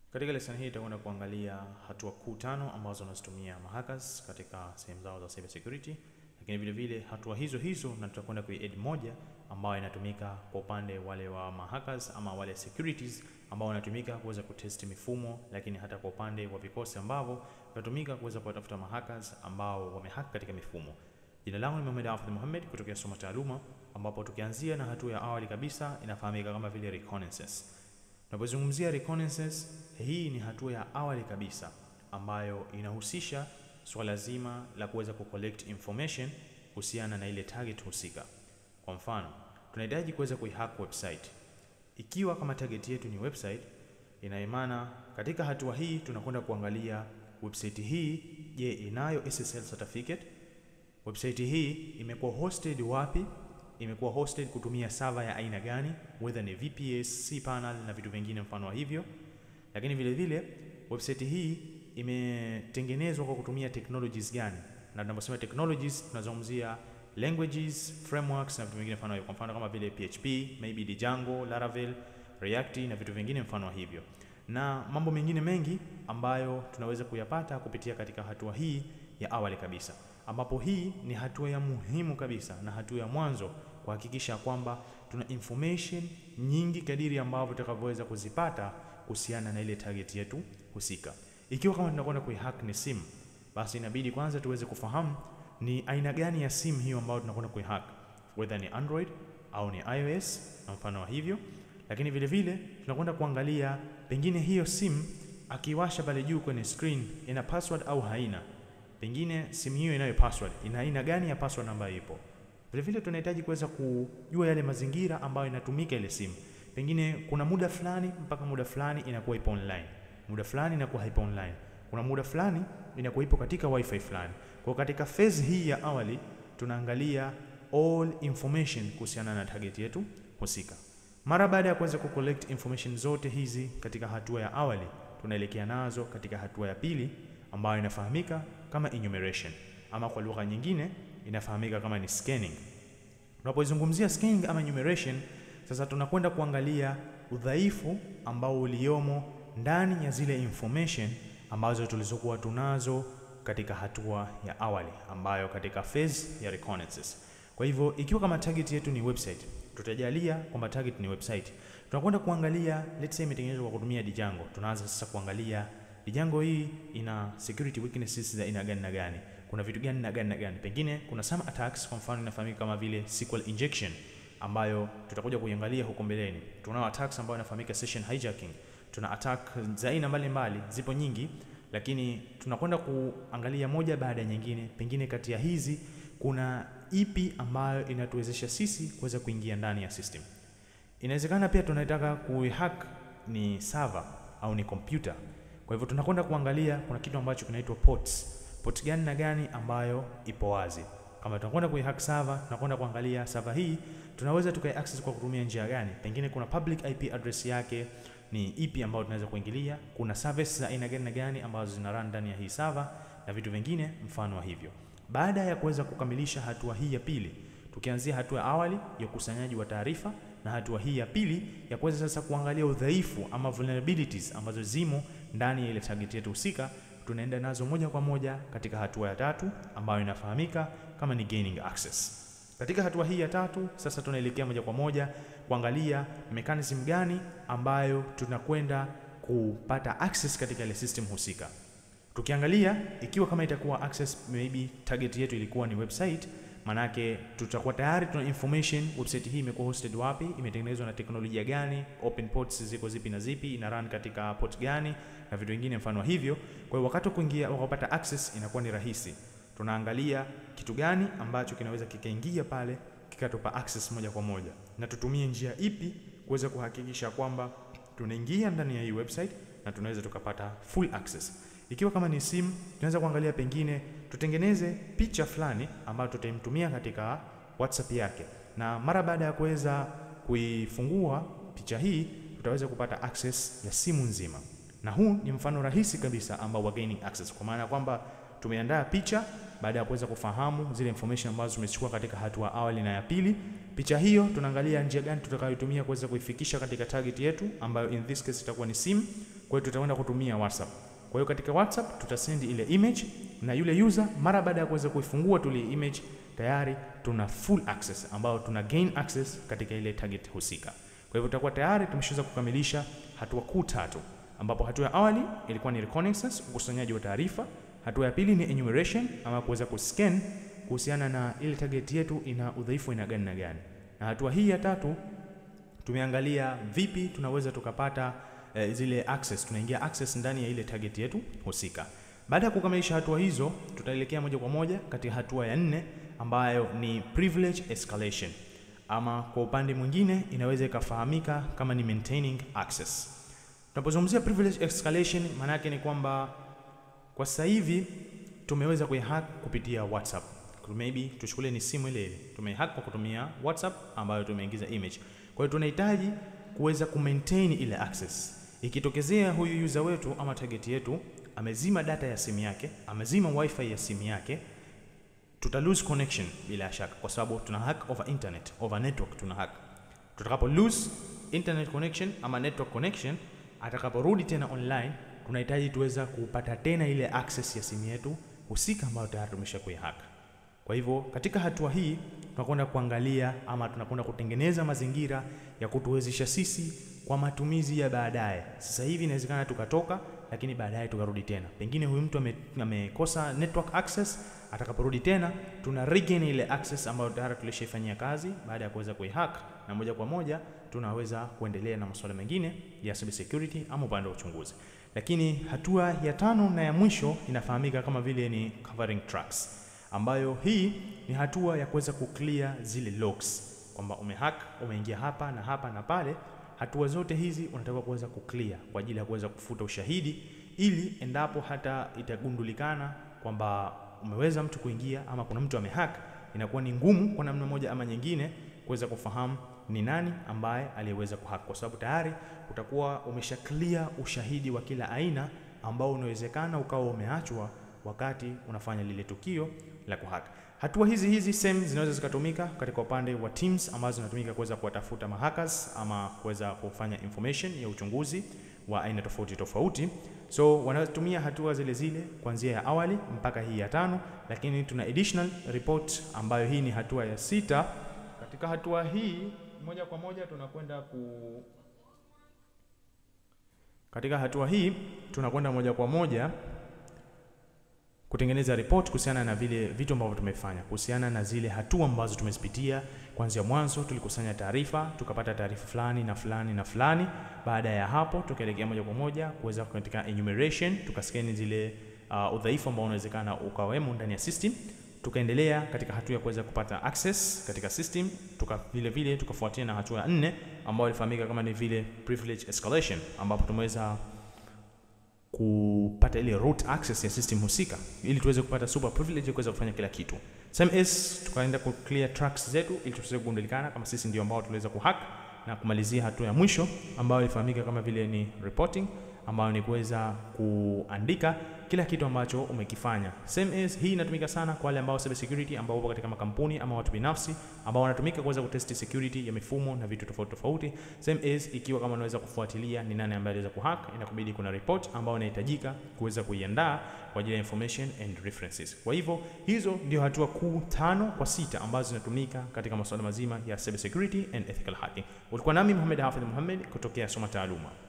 Katika lesson hii tutakwenda kuangalia hatua kuu tano ambazo wanazitumia mahackers katika sehemu zao za cyber security, lakini vile vile hatua hizo hizo na tutakwenda kuiadd moja ambayo inatumika kwa upande wale wa mahackers ama wale securities ambao wanatumika kuweza kutest mifumo, lakini hata kwa upande wa vikosi ambavyo vinatumika kuweza kuwatafuta mahackers ambao wamehack katika mifumo. Jina langu ni Mohamed Hafidh Mohamed kutokea Soma Taaluma, ambapo tukianzia na hatua ya awali kabisa inafahamika kama vile reconnaissance. Tunapozungumzia reconnaissance, hii ni hatua ya awali kabisa ambayo inahusisha swala zima la kuweza kucollect information kuhusiana na ile target husika. Kwa mfano, tunahitaji kuweza kuihack website. Ikiwa kama target yetu ni website, ina maana katika hatua hii tunakwenda kuangalia website hii, je, inayo SSL certificate? Website hii imekuwa hosted wapi? Imekuwa hosted kutumia server ya aina gani, whether ni VPS, cPanel na vitu vingine mfano wa hivyo. Lakini vile vile website hii imetengenezwa kwa kutumia technologies gani, na tunaposema technologies tunazungumzia languages, frameworks na vitu vingine mfano hivyo, kwa mfano kama vile PHP, maybe Django, Laravel, React na vitu vingine mfano wa hivyo, na mambo mengine mengi ambayo tunaweza kuyapata kupitia katika hatua hii ya awali kabisa, ambapo hii ni hatua ya muhimu kabisa na hatua ya mwanzo kuhakikisha kwamba tuna information nyingi kadiri ambavyo tutakavyoweza kuzipata kuhusiana na ile target yetu husika. Ikiwa kama tunakwenda kuihack ni simu, basi inabidi kwanza tuweze kufahamu ni aina gani ya simu hiyo ambayo tunakwenda kuihack, whether ni Android au ni iOS na mfano wa hivyo. Lakini vile vile tunakwenda kuangalia pengine hiyo simu akiwasha pale juu kwenye screen ina password au haina. Pengine simu hiyo inayo password, ina aina gani ya password ambayo ipo. Vile vile tunahitaji kuweza kujua yale mazingira ambayo inatumika ile simu. Pengine kuna muda fulani mpaka muda fulani inakuwa ipo online, muda fulani inakuwa haipo online, kuna muda fulani inakuwa ipo katika wifi fulani. Kwa katika phase hii ya awali tunaangalia all information kuhusiana na target yetu husika. Mara baada ya kuweza kucollect information zote hizi katika hatua ya awali, tunaelekea nazo katika hatua ya pili ambayo inafahamika kama enumeration, ama kwa lugha nyingine inafahamika kama ni scanning. Tunapozungumzia scanning ama enumeration, sasa tunakwenda kuangalia udhaifu ambao uliomo ndani ya zile information ambazo tulizokuwa tunazo katika hatua ya awali ambayo katika phase ya reconnaissance. Kwa hivyo ikiwa kama target yetu ni website, tutajalia kwamba target ni website. Tunakwenda kuangalia let's say imetengenezwa kwa kutumia Django. Tunaanza sasa kuangalia Django hii ina security weaknesses za aina gani na gani, kuna vitu gani na gani na gani. Pengine kuna some attacks, kwa mfano inafahamika kama vile SQL injection ambayo tutakuja kuiangalia huko mbeleni. Tunao attacks ambayo inafahamika session hijacking. Tuna attack za aina mbalimbali, zipo nyingi, lakini tunakwenda kuangalia moja baada ya nyingine. Pengine kati ya hizi kuna ipi ambayo inatuwezesha sisi kuweza kuingia ndani ya system. Inawezekana pia tunataka kuihack ni server au ni computer. Kwa hivyo tunakwenda kuangalia kuna kitu ambacho kinaitwa ports. Port gani na gani ambayo ipo wazi. Kama tunakwenda kuihack server, tunakwenda kuangalia server hii tunaweza tukai access kwa kutumia njia gani? Pengine kuna public IP address yake ni ipi ambayo tunaweza kuingilia, kuna service za aina gani na gani ambazo zina run ndani ya hii server na vitu vingine mfano wa hivyo. Baada ya kuweza kukamilisha hatua hii ya pili, tukianzia hatua ya awali ya ukusanyaji wa taarifa na hatua hii ya pili ya kuweza sasa kuangalia udhaifu ama vulnerabilities ambazo zimo ndani ya ile target yetu husika, tunaenda nazo moja kwa moja katika hatua ya tatu ambayo inafahamika kama ni gaining access. Katika hatua hii ya tatu sasa tunaelekea moja kwa moja kuangalia mechanism gani ambayo tunakwenda kupata access katika ile system husika. Tukiangalia ikiwa kama itakuwa access, maybe target yetu ilikuwa ni website, manake tutakuwa tayari tuna information website hii imekuwa hosted wapi, imetengenezwa na teknolojia gani, open ports ziko zipi na zipi, ina run katika port gani na vitu vingine mfano hivyo. Kwa hiyo wakati kuingia wakapata access inakuwa ni rahisi. Tunaangalia kitu gani ambacho kinaweza kikaingia pale kikatupa access moja kwa moja, na tutumie njia ipi kuweza kuhakikisha kwamba tunaingia ndani ya hii website na tunaweza tukapata full access. Ikiwa kama ni simu, tunaweza kuangalia pengine tutengeneze picha fulani ambayo tutamtumia katika WhatsApp yake, na mara baada ya kuweza kuifungua picha hii tutaweza kupata access ya simu nzima, na huu ni mfano rahisi kabisa ambao wa gaining access, kwa maana ya kwamba tumeandaa picha baada ya kuweza kufahamu zile information ambazo tumechukua katika hatua awali na ya pili. Picha hiyo tunaangalia njia gani tutakayotumia kuweza kuifikisha katika target yetu ambayo in this case itakuwa ni simu. Kwa hiyo tutakwenda kutumia WhatsApp. Kwa hiyo katika WhatsApp tutasend ile image na yule user mara baada ya kuweza kuifungua tu ile image tayari tuna full access ambayo tuna gain access katika ile target husika. Kwa hivyo tutakuwa tayari tumeshaweza kukamilisha hatua kuu tatu, ambapo hatua ya awali ilikuwa ni reconnaissance, ukusanyaji wa taarifa. Hatua ya pili ni enumeration, ama kuweza kuscan kuhusiana na ile target yetu ina udhaifu ina gani na gani, na hatua hii ya tatu tumeangalia vipi tunaweza tukapata eh, zile access, tunaingia access ndani ya ile target yetu husika. Baada ya kukamilisha hatua hizo, tutaelekea moja kwa moja katika hatua ya nne ambayo ni privilege escalation, ama kwa upande mwingine inaweza ikafahamika kama ni maintaining access. Tunapozungumzia privilege escalation, maana yake ni kwamba kwa sasa hivi tumeweza kuihack kupitia WhatsApp. Maybe tuchukulie ni simu ile ile, tumeihack kwa kutumia WhatsApp ambayo tumeingiza image. Kwa hiyo tunahitaji kuweza kumaintain ile access. Ikitokezea huyu user wetu ama target yetu amezima data ya simu yake, amezima wifi ya simu yake, tuta lose connection bila shaka, kwa sababu tuna hack over internet, over network tuna hack. Tutakapo lose internet connection ama network connection, atakaporudi tena online, tunahitaji tuweza kupata tena ile access ya simu yetu husika ambayo tayari tumesha kuihack. Kwa hivyo katika hatua hii tunakwenda kuangalia ama tunakwenda kutengeneza mazingira ya kutuwezesha sisi kwa matumizi ya baadaye. Sasa hivi inawezekana tukatoka, lakini baadaye tukarudi tena. Pengine huyu mtu amekosa network access, atakaporudi tena tuna regain ile access ambayo tayari tulishaifanyia kazi baada ya kuweza kuihack, na moja kwa moja tunaweza kuendelea na masuala mengine ya cyber security ama upande wa uchunguzi. Lakini hatua ya tano na ya mwisho inafahamika kama vile ni covering tracks ambayo hii ni hatua ya kuweza kuclear zile logs, kwamba umehack umeingia hapa na hapa na pale. Hatua zote hizi unataka kuweza kuclear kwa ajili ya kuweza kufuta ushahidi, ili endapo hata itagundulikana kwamba umeweza mtu kuingia ama kuna mtu amehack, inakuwa ni ngumu kwa namna moja ama nyingine kuweza kufahamu ni nani ambaye aliyeweza kuhack, kwa sababu tayari utakuwa umesha clear ushahidi wa kila aina ambao unawezekana ukawa umeachwa wakati unafanya lile tukio la kuhack. Hatua hizi hizi same zinaweza zikatumika katika upande wa teams ambazo zinatumika kuweza kuwatafuta mahackers ama kuweza kufanya information ya uchunguzi wa aina tofauti tofauti. So wanatumia hatua zile zile kuanzia ya awali mpaka hii ya tano, lakini tuna additional report ambayo hii ni hatua ya sita. Katika hatua hii moja kwa moja tunakwenda ku katika hatua hii tunakwenda moja kwa moja kutengeneza report kuhusiana na vile vitu ambavyo tumefanya, kuhusiana na zile hatua ambazo tumezipitia kuanzia mwanzo. Tulikusanya taarifa, tukapata taarifa fulani na fulani na fulani. Baada ya hapo, tukaelekea moja kwa moja kuweza katika enumeration, tukaskeni zile uh, udhaifu ambao unawezekana ukawemo ndani ya system. Tukaendelea katika hatua ya kuweza kupata access katika system, tuka vile vile tukafuatia na hatua ya nne ambayo ilifahamika kama ni vile privilege escalation, ambapo tumeweza kupata ile root access ya system husika ili tuweze kupata super privilege kuweza kufanya kila kitu. Same as tukaenda ku clear tracks zetu ili tuweze kugundulikana kama sisi ndio ambao tuliweza kuhack na kumalizia hatua ya mwisho ambayo ilifahamika kama vile ni reporting, ambayo ni kuweza kuandika kila kitu ambacho umekifanya. Same as hii inatumika sana kwa wale ambao cyber security ambao wapo katika makampuni ama watu binafsi ambao wanatumika kuweza kutest security ya mifumo na vitu tofauti tofauti. Same as ikiwa kama unaweza kufuatilia ni nani ambaye aliweza kuhack, inakubidi kuna report ambayo inahitajika kuweza kuiandaa kwa ajili ya information and references. Kwa hivyo hizo ndio hatua kuu tano kwa sita ambazo zinatumika katika masuala mazima ya cyber security and ethical hacking. Ulikuwa nami Muhammad Hafidh Muhammad kutokea Soma Taaluma.